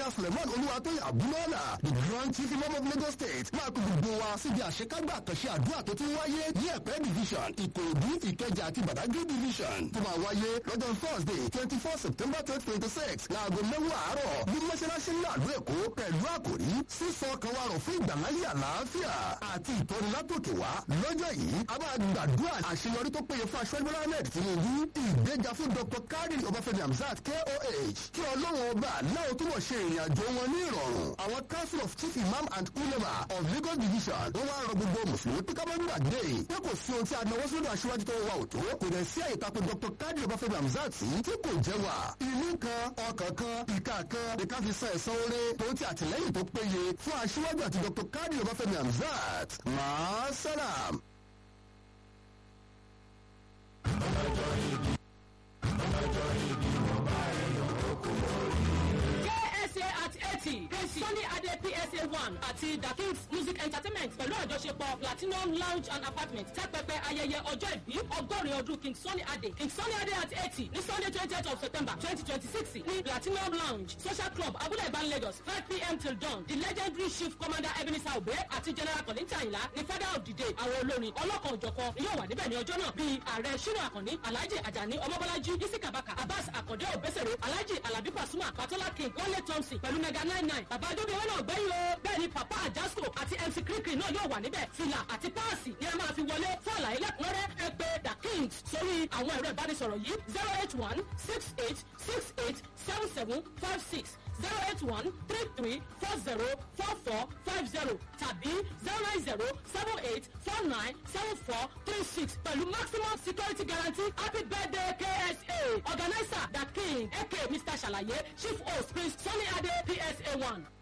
ẹnjìnìà suleiman olúwatóyè abúlọ́lá the grand chief imam of lagos state máa kó gbogbo wa síbi àṣekágbà àkànṣe àdúrà tó ti wáyé ní ẹ̀pẹ́ division ìkòròdú ìkẹjà àti badagry division tó máa wáyé lọ́jọ́ thursday twenty four september twenty twenty six láago mẹ́wàá àárọ̀ ní mọ́ṣáláṣí ńlá àlú èkó pẹ̀lú àkòrí sísọ kan wa rọ̀ fún ìgbàláyé àlàáfíà àti ìtọ́ni látòkè wá lọ́jọ́ yìí a máa gbàdúrà àṣeyọrí tó péye fún aṣọ́jú bọ́lá ahmed tinubu ìgbéga fún dr kari ọbáfẹ́mi hamzat koh kí ọlọ́run ọba aláwọ̀ túbọ̀ ṣe ìrìn àjò wọn ní ìrọ̀rùn àwọn council of chief imam and ulema of lagos division wọ́n wá rọ gbogbo mùsùlùmí pé ká má gbàgbé pé kò sí ohun tí a náwó sódò aṣíwájú tó wà òtó kò dẹ̀ sí àyè tako dr kari ọbáfẹ́mi hamzat tí kò jẹ́ wà ìlú kan ọkàn kan ìka kan lè ká fi san ẹ̀san oore tó ti àtìlẹ́yìn tó péye fún aṣíwájú àti dr kari ọbáfẹ́mi hamzat máa sálàm. KSA at eighty Sunny Ade PSA one àti The Kings Music Entertainment pẹ̀lú àjọṣepọ̀ Platinum Lounge and Apartment tẹ́pẹpẹ ayẹyẹ ọjọ́ ìbí ọgọ́rin ọdún King Sunny Ade King Sunny Ade at eighty ní Sunday twentieth of September twenty twenty six ní Platinum Lounge Social Club Abúlé Ìbán Lagos five pm till dawn the legendary chief commander Ebenezer Obe àti General Kolinta Ayinla ní father of the day àwọn olórin ọlọ́kan òjọ̀kan yóò wà níbẹ̀ ní ọjọ́ náà bíi ààrẹ Ṣínà Àkànní Alhaji Ajani Ọmọbọ́lájí Isi Kabaka Abbas Akande Obesere Alhaji Alabi Pasuma Patola King Wale Thompson pẹ̀lú mega nine nine bàbá adóbi wọn náà gbẹ́yìn o bẹ́ẹ̀ ni papa Ajasco àti MC Kirikiri náà yóò wà níbẹ̀ fìlà àti páàsì ni ẹ máa fi wọlé fún àlàyé lẹ́kùnrẹ́rẹ́ ẹ pè The Kings sórí àwọn ẹ̀rọ ìbánisọ̀rọ̀ yìí zero eight one six eight six eight seven seven five six zero eight one three three four zero four four five zero tàbí zero nine zero seven eight four nine seven four three six pẹ̀lú maximum security guarantee happy birthday KSA organizer The King aka Mr. Ṣàlàyé chief host Prince Sunny Ade PSA one.